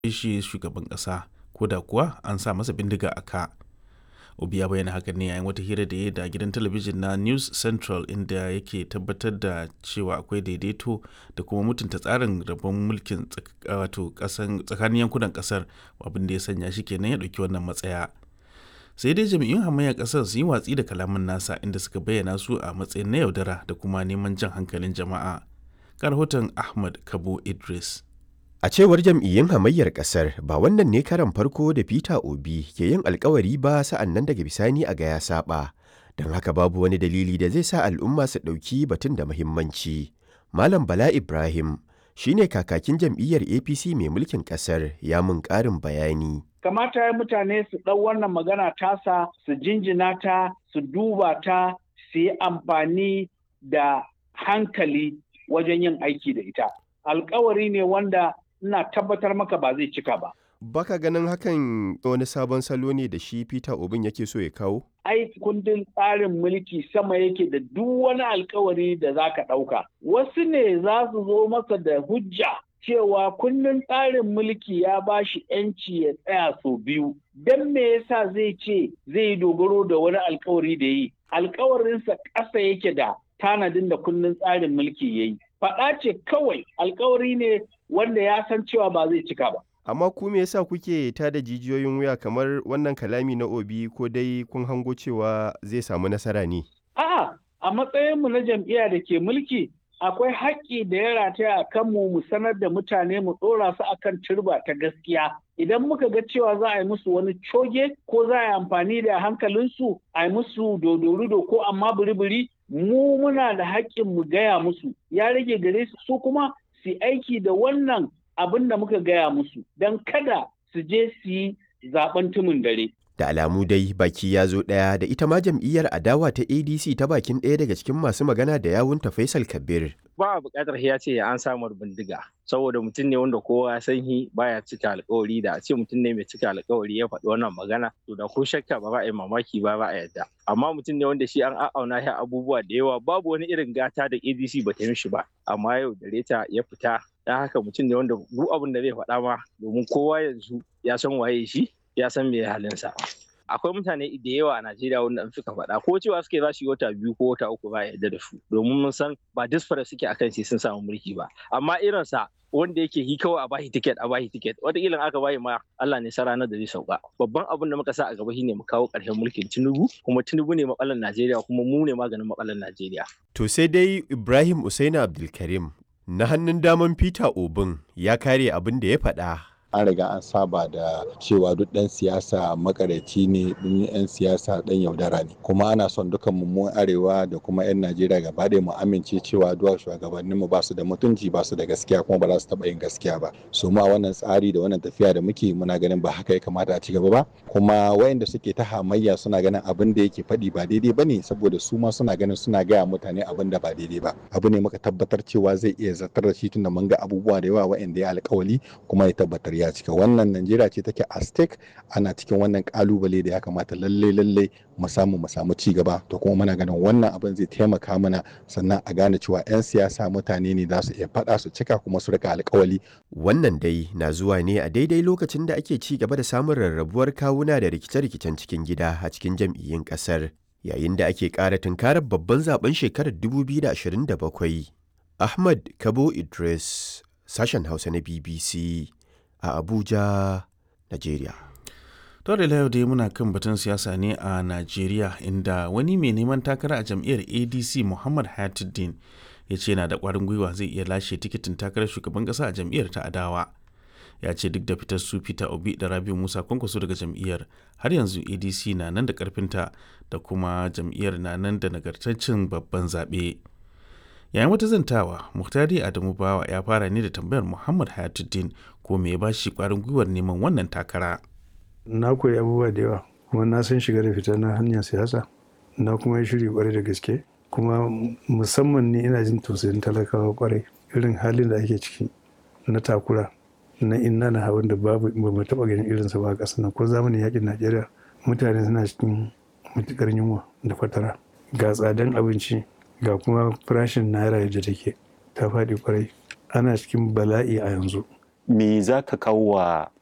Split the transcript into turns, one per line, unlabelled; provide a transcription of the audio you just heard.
shi shugaban ƙasa ko da kuwa an sa masa bindiga a ka. Obi ya bayyana hakan ne yayin wata hira da ya da gidan talabijin na News Central inda yake tabbatar da cewa akwai daidaito da kuma mutunta tsarin rabon mulkin wato tsakanin yankunan kasar abin da ya sanya shi kenan ya ɗauki wannan matsaya. Sai dai jami'in hamayyar kasar sun yi watsi da kalaman nasa inda suka bayyana su a matsayin na yaudara da kuma neman jan hankalin jama'a. Ga rahoton Ahmad Kabo Idris.
A cewar jam'iyyun hamayyar kasar ba wannan ne karan farko da Peter Obi ke yin alkawari ba sa'an nan daga bisani a ga ya saba. Don haka babu wani dalili da zai sa al'umma su ɗauki batun da muhimmanci. Malam Bala Ibrahim shine kakakin jam'iyyar APC mai mulkin kasar ya mun ƙarin bayani.
Kamata ya mutane su ɗau wannan magana tasa su jinjina ta su duba ta su yi amfani da hankali wajen yin aiki da ita. Alkawari ne wanda ina tabbatar maka ba zai cika ba.
Baka ganin hakan wani sabon salo ne da shi Peter Obin yake so ya kawo?
Ai kundin tsarin mulki sama yake da duk wani alkawari da za ka ɗauka. Wasu ne za su zo masa da hujja cewa kundin tsarin mulki ya ba shi ‘yanci ya tsaya sau biyu. Don me yasa zai ce zai yi dogaro da wani alkawari da yi? Alkawarinsa ƙasa yake da tanadin da kundin tsarin mulki ya yi. Faɗa ce kawai alkawari ne wanda ya san cewa ba zai cika ba.
Amma ku me yasa kuke tada jijiyoyin wuya kamar wannan kalami na Obi ko dai kun hango cewa zai samu nasara ne?
A'a, a matsayinmu na jam'iyya da ke mulki akwai haƙƙi da ya rataya a kanmu mu sanar da mutane mu ɗora su akan turba ta gaskiya. Idan muka ga cewa za a yi musu wani coge ko za a yi amfani da hankalinsu a yi musu dodorudo ko amma biri-biri mu muna da haƙƙin mu gaya musu ya rage gare su su kuma su aiki da wannan abin da muka gaya musu don kada su je su yi zaben tumin dare.
Da alamu dai baki ya zo ɗaya da ita ma jam'iyyar adawa ta ADC ta bakin ɗaya daga cikin masu magana da yawunta Faisal Kabir.
Ba a buƙatar ya ce an samu bindiga saboda mutum ne wanda kowa ya san shi baya cika alƙawari da a ce mutum ne mai cika alƙawari ya faɗi wannan magana to da ko shakka ba za a yi mamaki ba ba a yadda amma mutum ne wanda shi an a'auna shi abubuwa da yawa babu wani irin gata da ADC ba ta mishi ba amma yau da reta ya fita dan haka mutum ne wanda duk abin da zai faɗa ma domin kowa yanzu ya san waye shi ya san me halinsa. akwai mutane da yawa a Najeriya wanda suka faɗa ko cewa suke za su yi wata biyu ko wata uku ba yarda da su domin mun san ba disfara suke akan sai sun samu mulki ba amma irinsa wanda yake hi kawai a bashi tiket a bashi tiket wataƙila aka bayi ma Allah ne sa ranar da zai sauka babban abin da muka sa a gaba shine mu kawo ƙarshen mulkin Tinubu kuma Tinubu ne matsalar Najeriya kuma mu ne maganin matsalar Najeriya
to sai dai Ibrahim Usaina Abdulkarim na hannun daman Peter Obin ya kare abin da ya faɗa
an riga an saba da cewa duk ɗan siyasa makareci ne ɗin 'yan siyasa ɗan yaudara ne kuma ana son dukan mu arewa da kuma 'yan najeriya gaba ɗaya mu amince cewa duwa shugabannin mu ba su da mutunci ba su da gaskiya kuma ba za su taɓa yin gaskiya ba su ma wannan tsari da wannan tafiya da muke muna ganin ba haka ya kamata a ci gaba ba kuma wayanda suke ta hamayya suna ganin abin da yake faɗi ba daidai ba ne saboda su ma suna ganin suna gaya mutane abin da ba daidai ba abu ne muka tabbatar cewa zai iya zartar da shi tunda mun ga abubuwa da yawa wayanda ya alkawali kuma ya tabbatar ya cika wannan najeriya ce take a stake ana cikin wannan kalubale da ya kamata lalle lalle mu samu mu samu ci gaba to kuma muna ganin wannan abin zai taimaka mana sannan a gane cewa 'yan siyasa mutane ne za su iya faɗa su cika kuma su rika alkawali
wannan dai na zuwa ne a daidai lokacin da ake ci gaba da samun rarrabuwar kawuna da rikice-rikicen cikin gida a cikin jam'iyyun kasar yayin da ake ƙara tunkarar babban zaben shekarar 2027 ahmad kabo idris sashen hausa na bbc a Abuja, Najeriya.
To da yau dai muna kan batun siyasa ne a Najeriya inda wani mai neman takara a jam'iyyar ADC Muhammad Hayatuddin ya ce na da ƙwarin gwiwa zai iya lashe tikitin takarar shugaban ƙasa a jam'iyyar ta adawa. Ya ce duk da fitar su Peter Obi da Rabiu Musa kwankwaso daga jam'iyyar har yanzu ADC na nan da ƙarfinta da kuma jam'iyyar na nan da nagartaccen babban zaɓe. yayin wata zantawa muhtari adamu bawa ya fara ne da tambayar muhammad hayatuddin ko me ya ba shi kwarin gwiwar neman wannan takara
na koyi abubuwa da yawa kuma na san shiga da fita na hanyar siyasa na kuma yi shiri kwarai da gaske kuma musamman ne ina jin tausayin talakawa kwarai irin halin da ake ciki na takura na inna na hawan da babu ba mu taba ganin irinsa ba a ƙasar nan ko zamanin yakin najeriya mutane suna cikin matukar yunwa da fatara ga tsadan abinci ga kuma farashin naira yadda take ta faɗi kwarai ana cikin bala'i a yanzu
me za ka kawo wa